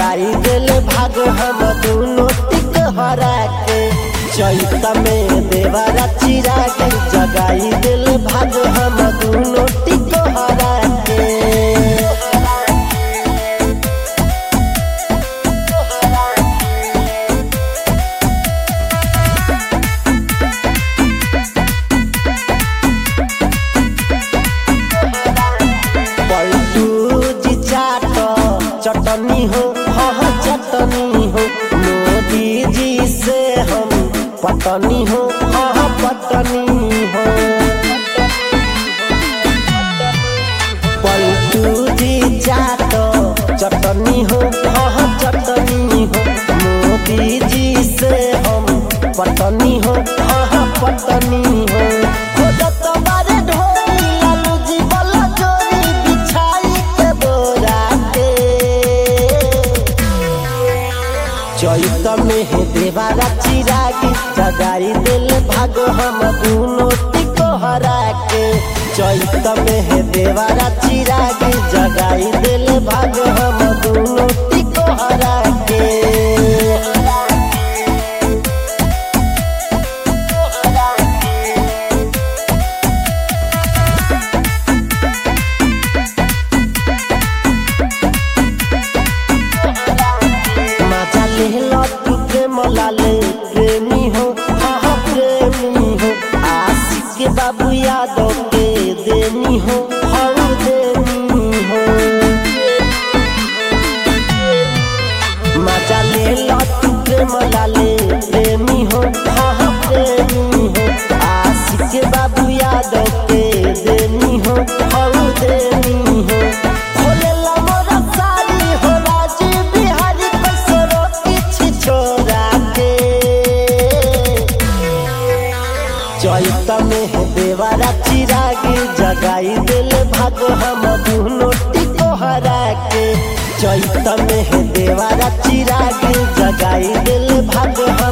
जगाई दिल भाग हम दोनों टिक हरा के चैत में देवरा चिरा के जगाई दिल भाग हम दोनों टिक हरा के पलटू जी चाट चटनी हो हाँ चटनी हो मोदी जी से हम पटनी हो हाँ पटनी हो पलटू जी चाट चटनी हो हाँ चटनी हो मोदी जी से हम पटनी हो हाँ पटनी हो खोजत बारे ढोली लालू जी वाला जोड़ी बिछाई के बोरा के चैत में है देवारा चिरागी जगाई दिल भागो हम दोनों टिको हरा के चैत में है देवारा चिरागी जगाई दिल भागो हम दोनों टिको हरा के मजा लेला तू प्रेम लाले प्रेमी हो हाँ प्रेमी हो आशिक के बाबू यादव के देनी हो हाँ देनी हो मजा लेला तू प्रेम लाले प्रेमी हो हाँ प्रेमी हो आशिक के बाबू यादव के देनी हो हाँ देनी हो खोलेला मोरा सारी हो राजी बिहारी कसरो किछि छोरा के चैत में है देवारा चिरागी जगाई दिल भाग हम दोनों टिको हरा के चैत में है देवारा चिरागी जगाई दिल भाग हम